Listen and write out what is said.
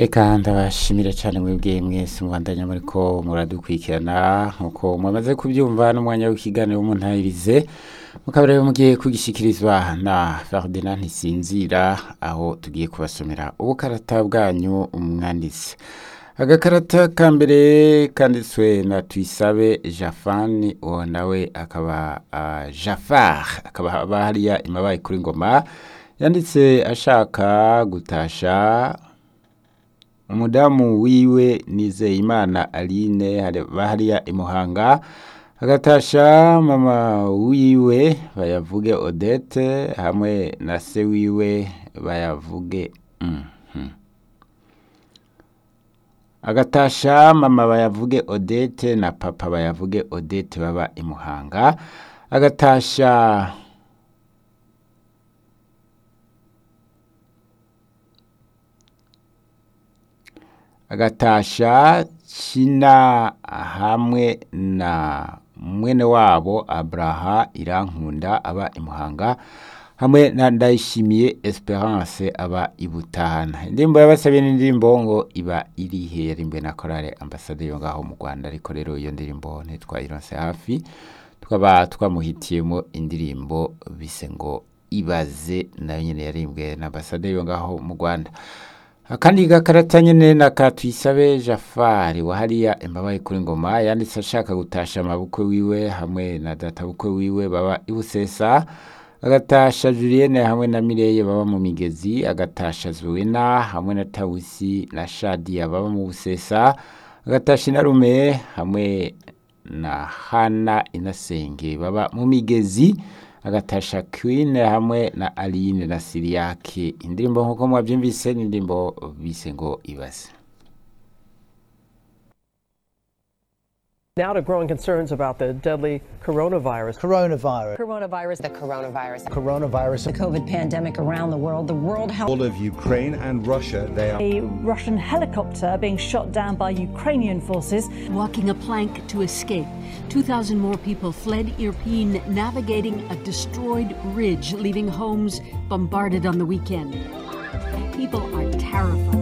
Eka ndabashimire cyane mwebwe mwese mubandanya muriko muradukurikirana nkuko mwamaze kubyumva n'umwanya w'ikiganiro w'umuntayirize mukaba rero mugiye kugishikirizwa na Ferdinand Ntisinzira aho tugiye kubasomera ubukarata bwanyu umwanditsi agakarata ka mbere kanditswe na Tuyisabe Jafani uwo nawe akaba uh, Jafar akaba aba hariya imabaye kuri ngoma yanditse ashaka gutasha umudamu wiwe Nizeyimana Aline hari- bahariya imuhanga agatasha mama wiwe bayavuge Odette hamwe na se wiwe bayavuge mhm. agatasha mama bayavuge Odette na papa bayavuge Odette baba imuhanga agatasha agatasha kina hamwe na mwene wabo abraha irankunda aba imuhanga hamwe na ndayishimiye esperance aba ibutahana indirimbo yabasabiye n'indirimbo ngo iba irihe yarimbwe na korale ambasade yo ngaho mu rwanda ariko rero iyo ndirimbo ntitwayironse hafi tukaba twamuhitiyemo indirimbo bise ngo ibaze nayo nyene yarimbwe na ambasade yo ngaho mu rwanda akandi gakarata nyene na Katuyisabe Jafari wa hariya imbabaye kuri ngoma yanditse ashaka gutasha amabukwe wiwe hamwe na data bukwe wiwe baba ibusesa agatasha Julienne hamwe na Mireye baba mu migezi agatasha Zuwena hamwe na Tawusi na Shadia baba mu busesa agatasha Inarume hamwe na Hana Inasenge baba mu migezi agatasha Queen hamwe na Aline na Siriake indirimbo nkuko mwabyumvise ni indirimbo bise ngo ibaze Now to growing concerns about the deadly coronavirus. Coronavirus. coronavirus, the coronavirus. Coronavirus. the COVID pandemic around the world, the World Health all of Ukraine and Russia, they are a Russian helicopter being shot down by Ukrainian forces. walking a plank to escape. 2,000 more people fled Irpin, navigating a destroyed ridge, leaving homes bombarded on the weekend. People are terrified.